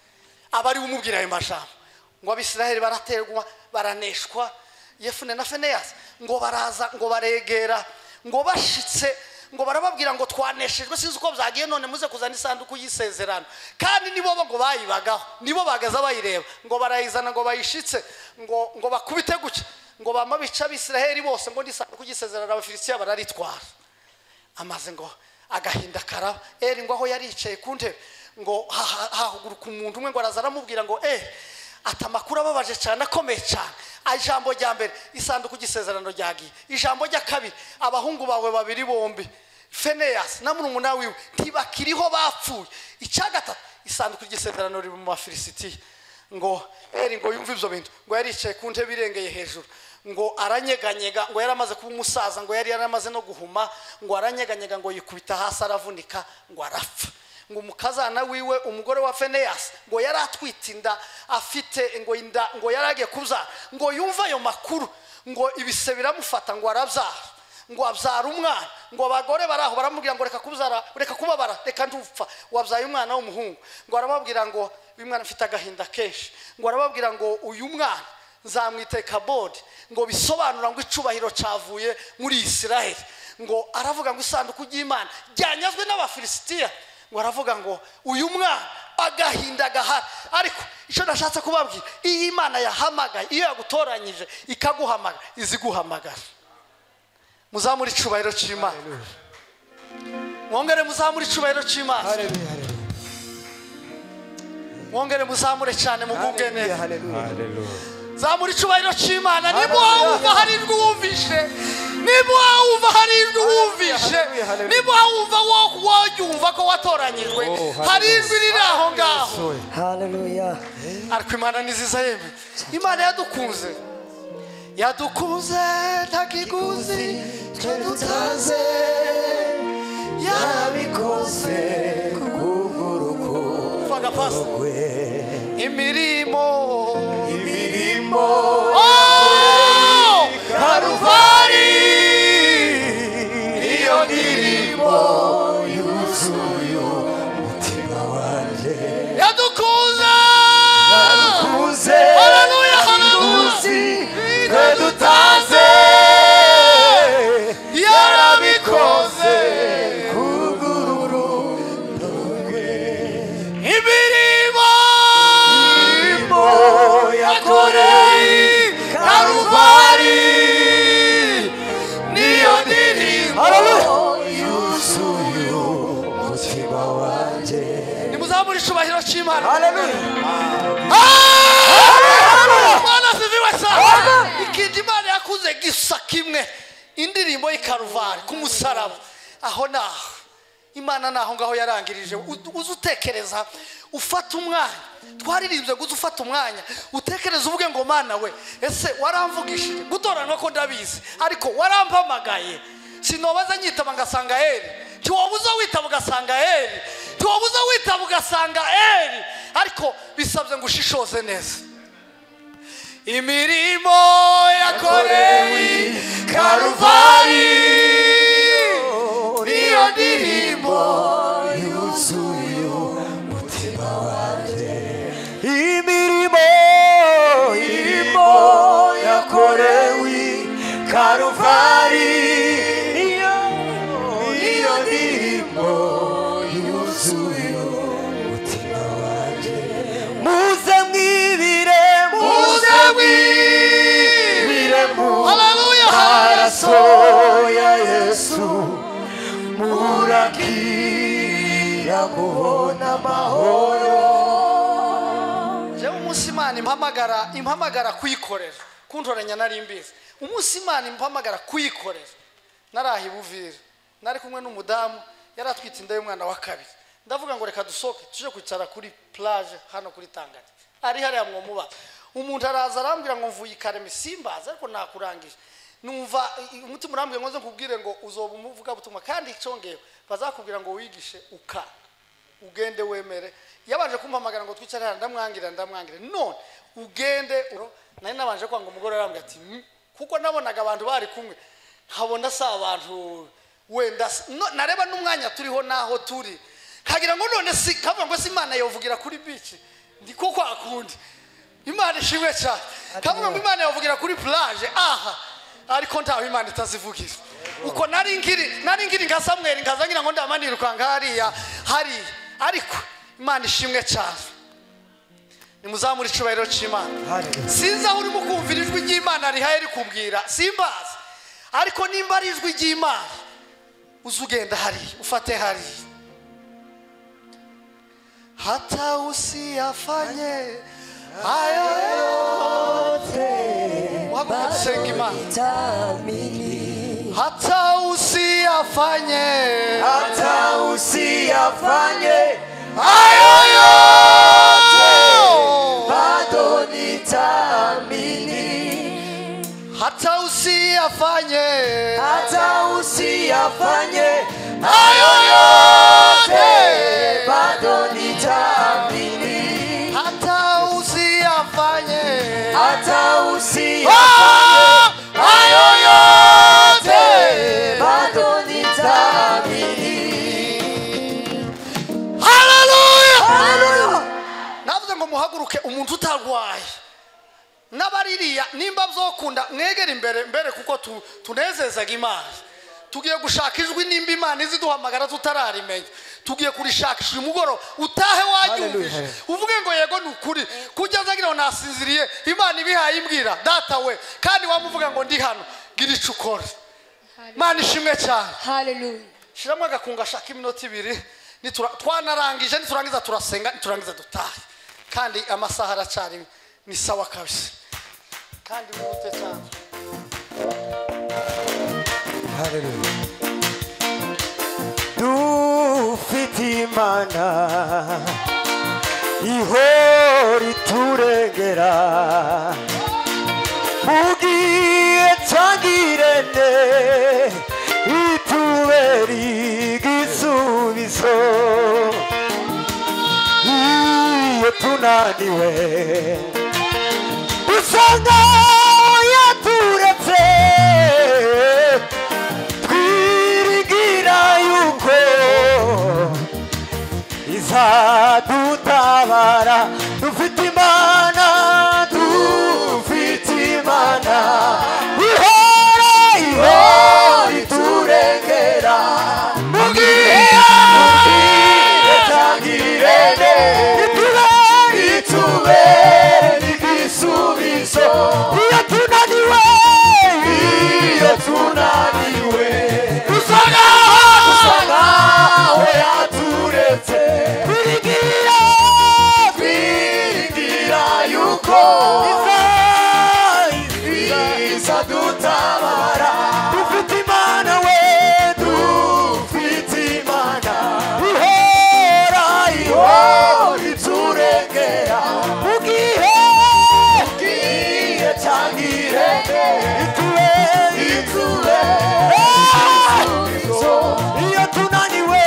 aba ari we umubwira ayo majambo ngo abisiraheli baraterwa baraneshwa yefune na feneyasi ngo baraza ngo baregera ngo bashitse ngo barababwira ngo twaneshejwe sinzi uko byagiye none muze kuzana isanduku y'isezerano kandi nibo bo ngo bayibagaho nibo bagaza bayireba ngo barayizana ngo bayishitse ngo ngo bakubite gutya ngo bama bica abisiraheli bose ngo n'isanduku y'isezerano abafilisitiya bararitwara amaze ngo agahinda karaba eri ngo aho yari yicaye ku ntebe ngo haha- hahaguruka umuntu umwe ngo araza aramubwira ngo eh ati amakuru ababaje cyane akomeye cyane Ah, ijambo rya mbere isanduku ry'isezerano ryagiye ijambo rya kabiri abahungu bawe babiri bombi feneyasi na murumuna wiwe ntibakiriho bapfuye icya gatatu isanduku ry'isezerano riri mu bafilisitiya ngo eri ngo yumve ibyo bintu ngo yari yicaye ku ntebe irengeye hejuru ngo aranyeganyega ngo yari amaze kuba umusaza ngo yari yaramaze no guhuma ngo aranyeganyega ngo yikubita hasi aravunika ngo arapfa ngo umukazana wiwe umugore wa feneyasi ngo yari atwite inda afite ngo inda ngo yari agiye kubyara ngo yumve ayo makuru ngo ibise biramufata ngo arabyara ngo abyara umwana ngo abagore bari aho baramubwira ngo reka kubyara reka kubabara reka ndupfa wabyaye umwana w'umuhungu ngo arababwira ngo uyu mwana afite agahinda kenshi ngo arababwira ngo uyu mwana nzamwite kabodi ngo bisobanura ngo icubahiro cyavuye muri isiraheli ngo aravuga ngo isanduku ry'imana ryanyazwe n'abafilisitiya ngo aravuga ngo uyu mwana agahinda gahari ariko icyo nashatse kubabwira iyo imana yahamagaye iyo yagutoranyije ikaguhamagara iziguhamagara muzamure icyubahiro cy'imana mwongere muzamure icyubahiro cy'imana Hallelujah. mwongere muzamure cyane mugubwe Hallelujah. neza Hallelujah. zamura icyubahiro cy'imana niba Hallelujah. wumva hari ijwi wumvishe niba wumva hari ijwi wumvishe Hallelujah. Hallelujah. niba wumva wo- woyumva ko watoranyijwe hari ijwi riri aho ngaho Hallelujah. ariko imana ni nziza yewe imana yadukunze yadukunze nta kiguzi cyo dutanze yarabikoze kubw'urukundo pasi imirimo imirimo Oh! karuvali iyo mirimo yuzuye umutima wanjye yadukunze uze Haleluya, haleluya. uzi twe dutaze yarabikoze kugururu imirimo imirimo yakoreye karuvali niyo ndirimbo yuzuye umutima wanjye nimuzamure icubahiro cy'imana Hallelujah. imana ziviwe sana ikintu imana yakuze gisa kimwe indirimbo y'ikaruvare ku musaraba aho naho imana naho ngaho yarangirije Ud- uze utekereza ufata umwanya twaririmbye ngo uze ufata umwanya utekereze uvuge ngo mana we ese waramvugishije gutoranywa ko ndabizi ariko warampamagaye sinobaza nyitaba ngasanga eri ntiwabuza witaba ugasanga eri ntiwabuza witaba ugasanga eri ariko bisabye ngo ushishoze neza imirimo yakorewe karuvari niyo ndirimbo yuzuye umutima wanjye imirimo irimo yakorewe karuvari iyo iyo mirimo yuzuye umutima wanjye muze mwibire muze mwibire Haleluya, haleluya. mu maraso ya yesu murakira kubona amahoro njyewe umunsi imana impamagara impamagara kuyikorera kuntoranya nari mbizi umunsi imana impamagara kuyikorera naraha ibuvire nari kumwe n'umudamu yari atwite inda y'umwana wa kabiri ndavuga ngo reka dusohoke tuje kwicara kuri plage hano kuri tangati ari hariya mwomuba umuntu araza arambwira ngo mvuye ikarema isimbaza ariko nakurangije numva i- umutima urambwira ngo nze nkubwire ngo uzoba umuvugabutumwa kandi icyongewe bazakubwira ngo wigishe ukanga ugende wemere yabanje kumpamagara ngo twicare hano ndamwangira ndamwangira none ugende uro- nari nabanje kwanga umugore arambwira ati "Mm." kuko nabonaga abantu bari kumwe nkabona si abantu wenda si- no- nareba n'umwanya turiho n'aho turi nkagira ngo none si kavuga ngo si imana yovugira kuri bici ndiko kwa kundi imana ishimwe cyane kavuga ngo imana yavugira kuri plage aha ariko ntaho imana itazivugira uko nari ngiri nari ngiri nka samweri nkaza ngira ngo ndamaniruka hariya hari ariko imana ishimwe cyane nimuzamure icyubahiro cy'imana sinzi aho urimo kumvira ijwi ry'imana rihaye rikubwira simbazi ariko nimba ari ijwi ry'imana uze ugenda hariya ufate hariya hata usiyafanye ayo yote waguke dusenga imana Tamini. hata usiyafanye hata usiyafanye ayo yote bado nitaamini hata usiyafanye hata usiyafanye ayo yote atawusia Ah! hayo yote bado nitaamini Hallelujah! Haleluya! navuze ngo muhaguruke umuntu utarwaye n'abaririya nimba byokunda mwegere imbere mbere kuko tu- tunezezaga imana tugiye gushaka ijwi nimba imana izi duhamagara tutararimenya tugiye kurishakisha uyu mugoroba utahe wayumvise uvuge ngo yego ni ukuri kugeza ngira ngo nasinziriye imana ibihaye imbwira data we kandi wamuvuga ngo ndi hano gira icyo ukora imana ishimwe cyane Hallelujah. shyiramo agakunga ashaka iminota ibiri nitura- twanarangije niturangiza turasenga niturangiza dutahe kandi amasaha aracyari ni sawa kabisa kandi mwihute cyane dufite imana ihora iturengera ugiye cyangirene itubera igisubizo iyo tunaniwe usanga yaturetse twiringira yuko izadutabara dufite imana dufite imana ihora ihora iturengera mu gihe itangirene itubere itubere igisubizo iyo tunaniwe iyo tunaniwe usanga usanga we yaturetse twiringira twiringira yuko iza dutabara dufite imana we dufite imana ihora ihora iturengera ugihe ugiye cyangwa irenge itube itube iyo tunaniwe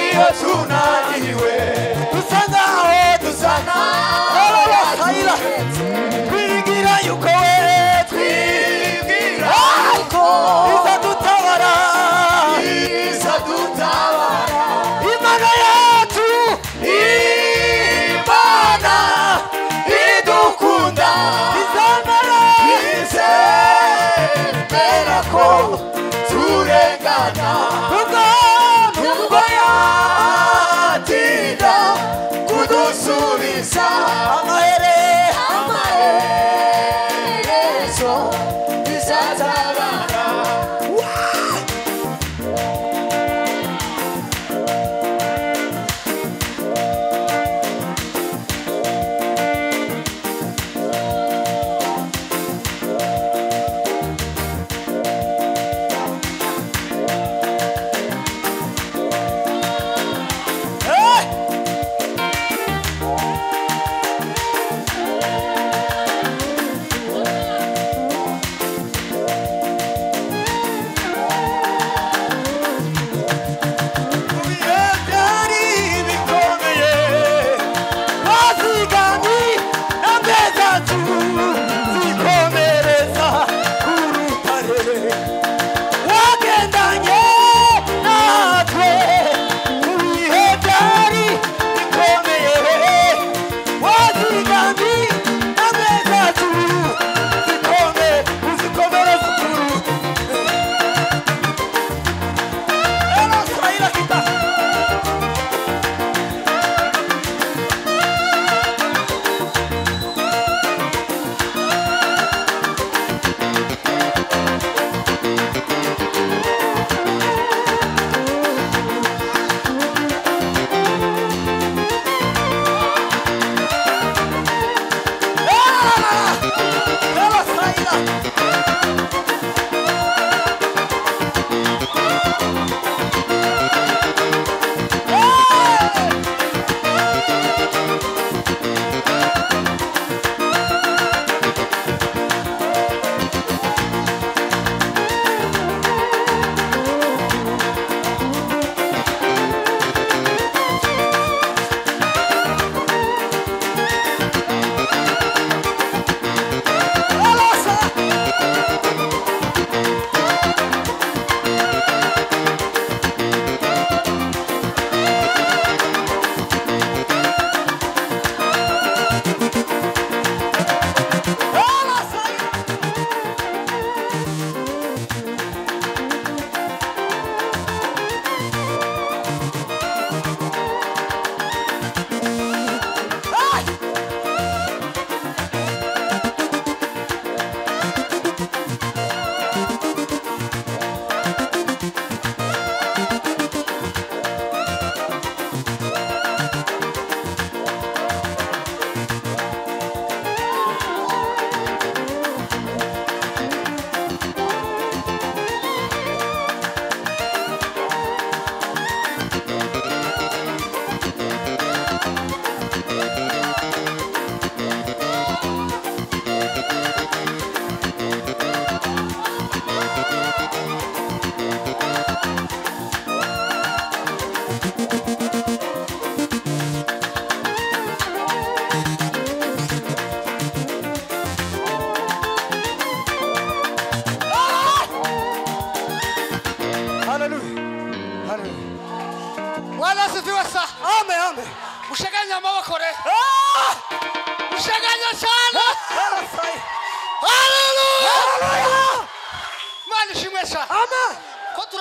iyo tunaniwe dusa nkaho dusa nkaho abasayira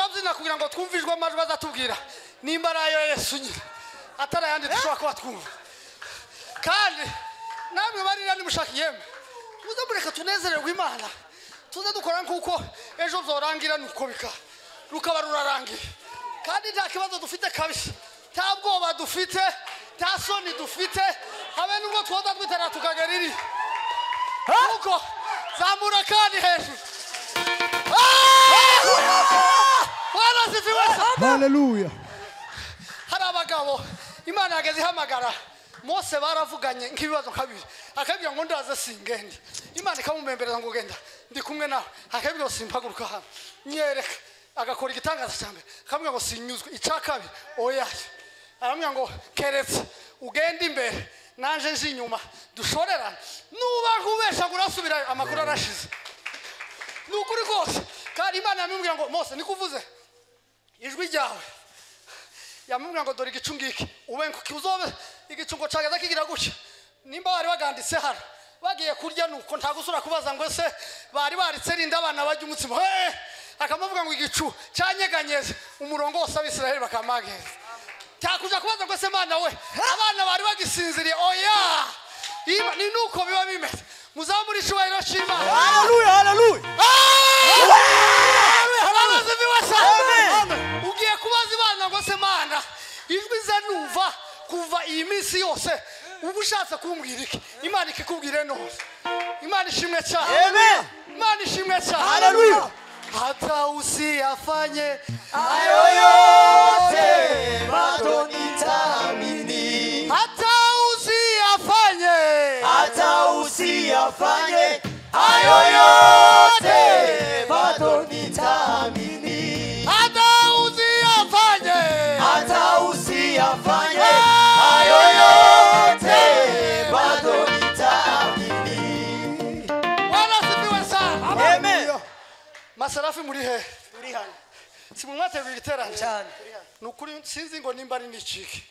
amazina kugira ngo twumvijwe amajwi bazatubwira nimba ari ayo yesu nyine atari ayandi dushobora kuba twumva kandi namwe barira nimushaka ihembe muze mureka tunezererwe imana tuze dukora nk'uko ejo zorangira nuko bika rukaba rurarangiye kandi nta kibazo dufite kabisa nta bwoba dufite nta soni dufite habe n'ubwo twoza twiterera tukagera iri kuko zamura kandi hejuru warasifiwe haleluya hari abagabo imana yageze ihamagara mose baravuganye nk'ibibazo nka bibiri akabwira ngo ndaze singende imana ikamumembereza ngo genda ndi kumwe nawe akabwira simpaguruka hano nyereka agakora igitangaza cya mbere akamubwira ngo sinyuzwe icya kabiri oya aramubwira ngo keretse ugende imbere nanje nje inyuma dushorerane nuba nk'ubeshaga urasubirayo amakuru arashize ni ukuri rwose kandi imana yamubwira ngo mose nikuvuze ijwi ryawe yamubwira ngo dore igicu ngiki ube ngo uzobe igicu ngo cagaza kigira gutya nimba bari baganditse hano bagiye kurya nuko nta gusura kubaza ngo ese bari baritse rinda abana barya umutsima Hey! akamuvuga ngo igicu cyanyeganyeze umurongo wose abisiraheli bakamageza cyakuja kubaza ngo ese mana we abana bari bagisinziriye oya Iba- ni nuko biba bimeze muzamura icyubahiro cy'imana haleluya haleluya abarozi biwasa Amen. ugiye kubaza imana ngo se mana ijwi ze numva kuva iyi minsi yose uba ushatse kumbwira iki imana ikikubwire none imana ishimwe cyane Amen. imana ishimwe cyane Hallelujah. hata usiyafanye hayo yote bado nitaamini hata usiyafanye hata usiyafanye hayo yote bado nitaamini hata usiyafanye hata usiyafanye hayo yote bado nitaamini warasifiwe sana Amen. masarafi muri hehe si mu mwaterura igiterane cyane nukuri sinzi ngo nimba ari n'ikiki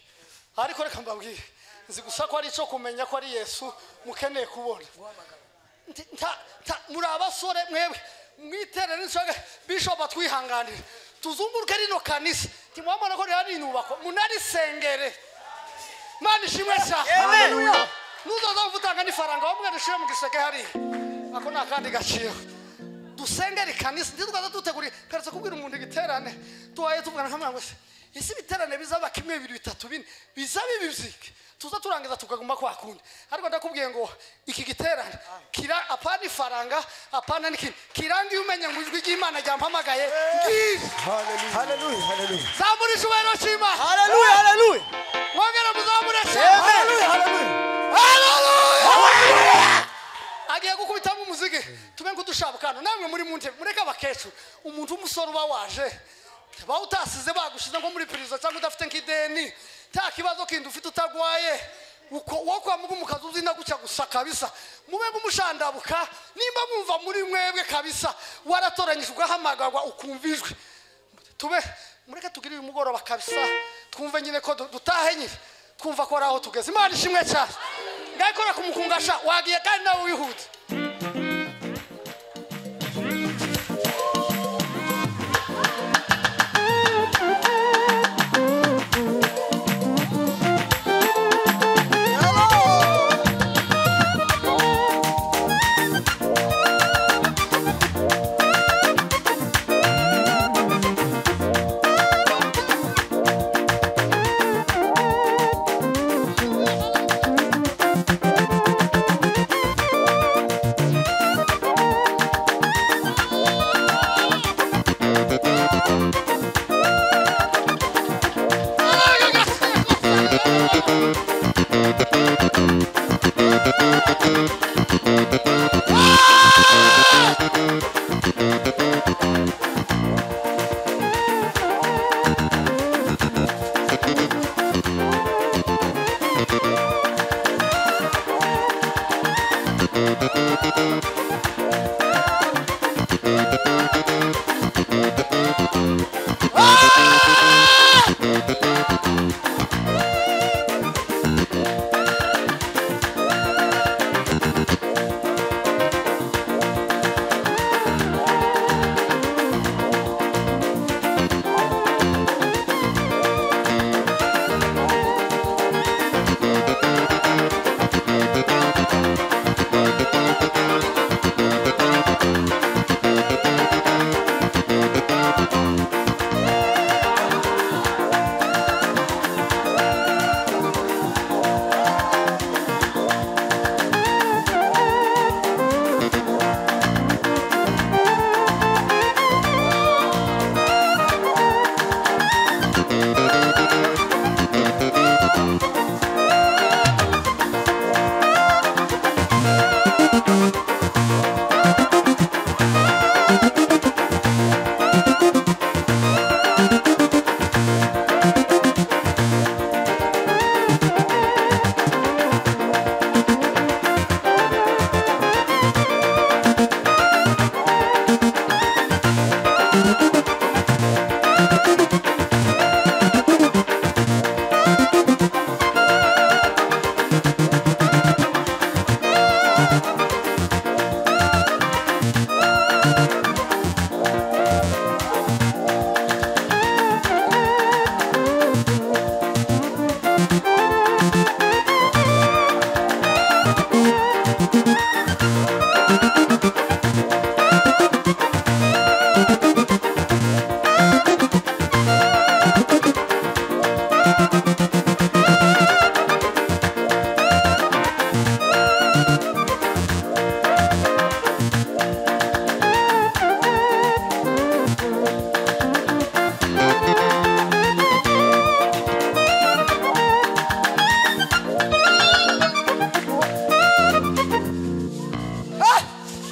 ariko reka mbabwire nzi gusa ko ari icyo kumenya ko ari yesu mukeneye kubona Nti- nta- nta- muri abasore mwebwe mwiterere insoga bishop atwihanganire tuzunguruke rino kanisa ntimwabona ko rero ari inyubako munarisengere mana ishimwe cyane nuzoza kuvutanga n'ifaranga wamwe rishire mu giseke hariya ako ni akandi gaciro dusengere ikanisa ntitwaza duteguriye keretse kubwira umuntu igiterane tubaye tuvugana nk'abantu ngo se ese ibiterane bizaba kimwe bibiri bitatu bine bizaba ibi byiki tuza turangiza tukaguma kwa kundi ariko ndakubwiye ngo iki giterane kira apana ifaranga apana n'ikindi kirangiye umenya ngo ijwi ry'imana ryampamagaye ngizi Hallelujah. Hallelujah. zamura icyubahiro cy'imana Hallelujah. Hallelujah. mwongera muzamure cyane Hallelujah. Hallelujah. agiye gukubitamo umuziki tube nk'udushabukano namwe muri munte mureke abakecuru umuntu w'umusore uba waje ba utasize bagushize nko muri perezida cyangwa udafite nk'ideni nta kibazo kindi ufite utagwaye uko uwo kwa mugu mukazi uzina gutya gusa kabisa mube nk'umushandabuka nimba mwumva muri mwebwe kabisa waratoranyijwe ugahamagarwa ukumva ijwi tube mureke tugire uyu mugoroba kabisa twumve nyine ko du- dutahe nyine twumva ko ari aho tugeze imana ishimwe cyane ngayikora ku mukungasha wagiye kandi nawe wihute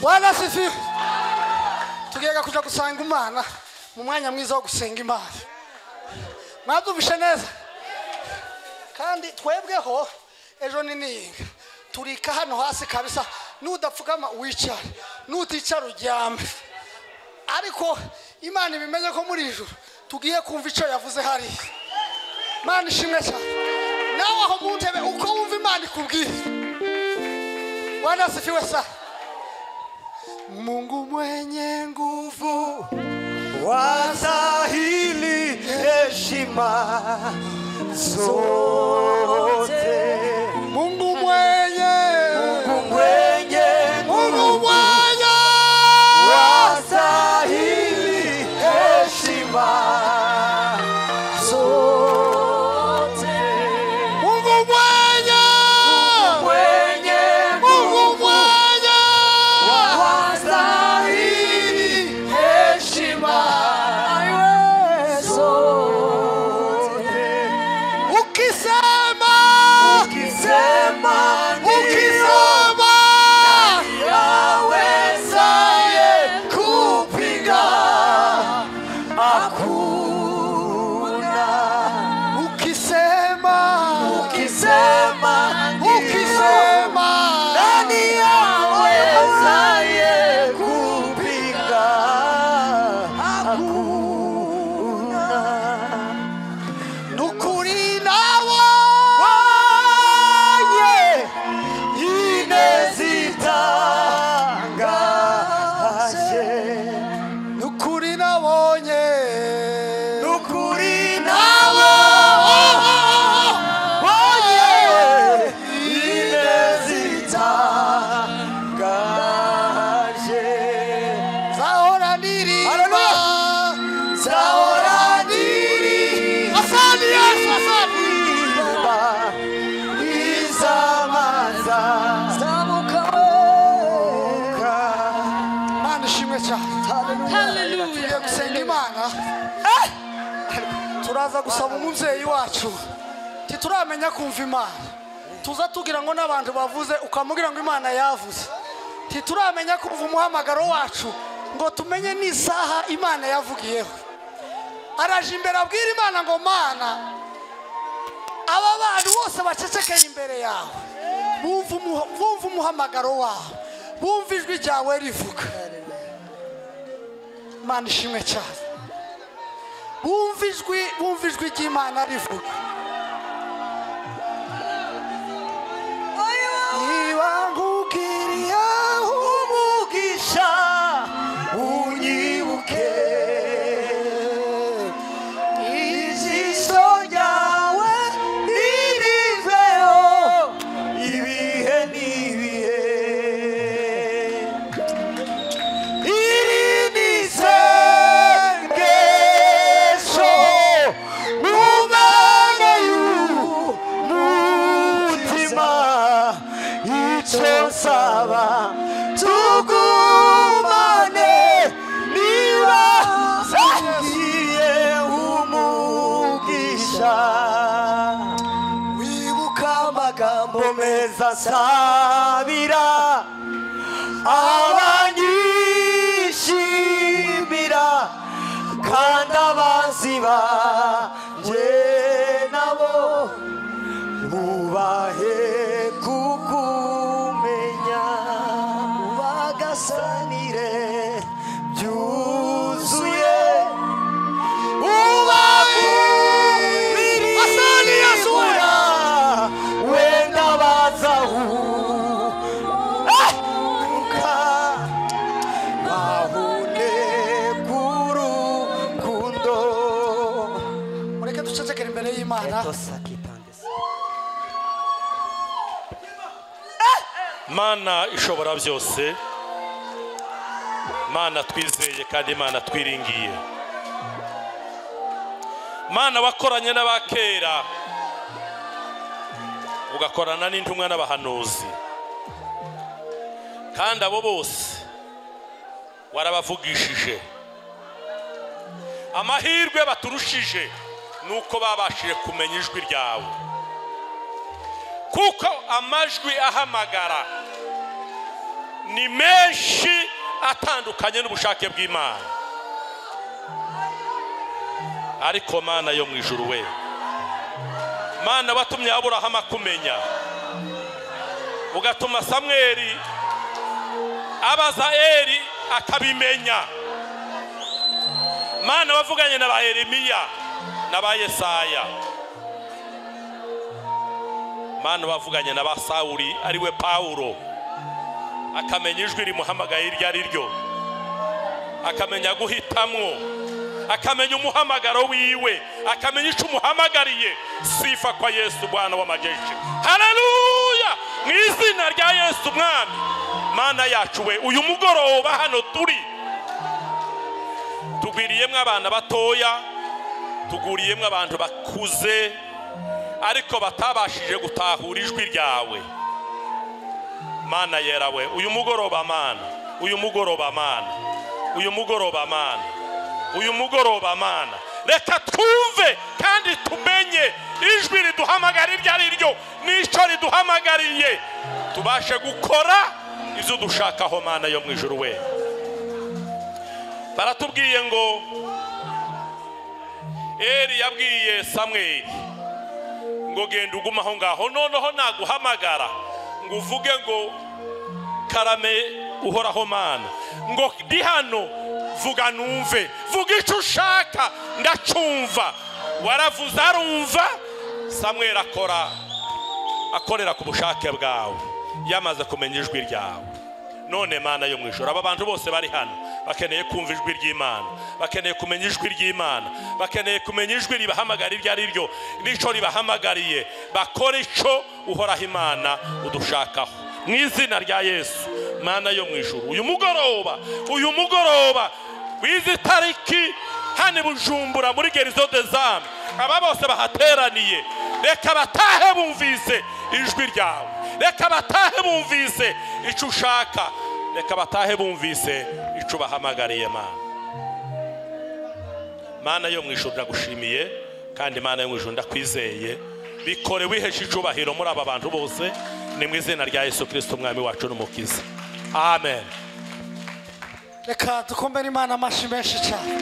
bwana sifiwe tugenda kujya gusanga imana mu mwanya mwiza wo gusenga imana mwabyumvishe neza kandi twebweho ejo ni niyinga turika hano hasi kabisa n'udapfukama wicare n'uticara uryame ariko imana ibimeze ko muri ijuru tugiye kumva icyo yavuze hariya imana ishimwe cyane nawe aho mu ntebe uko wumva imana ikubwiye wanasifiwe sana mungu mwenye nguvu wastahili heshima zote mungu mwenye mwenye mungu Mungu mwenye wastahili heshima zote mungu mwenye mwenye mungu mwenye wastahili heshima zote ukisema ukisema ndio ukisema yawezaye kupinga hakuna ukisema ukisema ukisema ukisema nani yawezaye kupinga hakuna nukuri nawe wanye inezitangaje nukuri nabonye nukuri nawe wanye inezitangaje zahora ndirimba zahora ndirimba asante yesu asante izamaza imana ishimwe cyane tugiye gusenga imana turaza gusaba umubyeyi wacu tituramenya kumva imana tuza tugira ngo n'abantu bavuze ukamubwira ngo imana yavuze tituramenya kumva umuhamagaro wacu ngo tumenye n'isaha imana yavugiyeho araje imbere abwira imana ngo mana aba bantu bose bacecekeye imbere yawe bumva umuha- bumva umuhamagaro wawe bumva ijwi ryawe rivuga imana ishimwe cyane bumva ijwi bumva ijwi ry'imana rivuga niba nkugiriye umugisha unyibuke ijisho ryawe ririveho ibihe n'ibihe iri ni isengesho mu mana y'umutima icyo nsaba tugumane niba ngiye umugisha wibuka amagambo meza nsabira abanyishimira kandi abanzi banjye nabo bubahe kukumenya bagasanire byuzuye ubabumirimbura wenda bazahuka bahune k'urukundo mureke ducecekere imbere y'imana mana ishobora byose mana twizeye kandi mana twiringiye mana wakoranye n'abakera ugakorana n'intumwa n'abahanuzi kandi abo bose warabavugishije amahirwe baturushije ni uko babashije kumenya ijwi ryawe kuko amajwi ahamagara ni menshi atandukanye n'ubushake bw'imana ariko mana yo mu ijuru we mana watumye aburahamu akumenya ugatuma samweri abaza eri akabimenya mana wavuganye na ba yeremiya na ba yesaya mana wavuganye na ba sawuri ariwe pawulo akamenya ijwi rimuhamagaye iryo ari ryo akamenya guhitamwo akamenya umuhamagaro wiwe akamenya icyo umuhamagariye sifa kwa yesu mwana w'amajeshi hararuya mu izina rya yesu umwami mana yacu we uyu mugoroba hano turi tugwiriyemo abana batoya tuguriyemo abantu bakuze ariko batabashije gutahura ijwi ryawe mana yera we uyu mugoroba mana uyu mugoroba mana uyu mugoroba mana uyu mugoroba mana reka twumve kandi tumenye ijwi riduhamagara iryo ari ryo n'icyo riduhamagariye tubashe gukora ibyo dushakaho mana yo mu ijuru we baratubwiye ngo eri yabwiye samweri ngo genda ugume aho ngaho noneho naguhamagara ngo uvuge ngo karame uhoraho mana ngo ndi hano vuga numve vuga icyo ushaka ndacyumva waravuze arumva samweri akora akorera ku bushake bwawe yamaze kumenya ijwi ryawe none mana yo mu ijoro aba bantu bose bari hano bakeneye kumva ijwi ry'imana bakeneye kumenya ijwi ry'imana bakeneye kumenya ijwi ribahamagara iryo ari ryo n'icyo ribahamagariye bakora icyo uhoraho imana udushakaho mu izina rya yesu mana yo mu ijoro uyu mugoroba uyu mugoroba w'izi tariki hano i bujumbura muri gerizo de zamu aba bose bahateraniye reka batahe bumvise ijwi ryawe reka batahe bumvise icyo ushaka reka batahe bumvise icyo ubahamagariye mana mana yo mu ijoro ndagushimiye kandi mana yo mu ijoro ndakwizeye bikore wihesha icyubahiro muri aba bantu bose ni mu izina rya yesu kirisito umwami wacu n'umukiza amen reka dukomere imana amashyi menshi cyane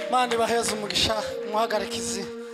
imana ibaheze umugisha umuhagarike izina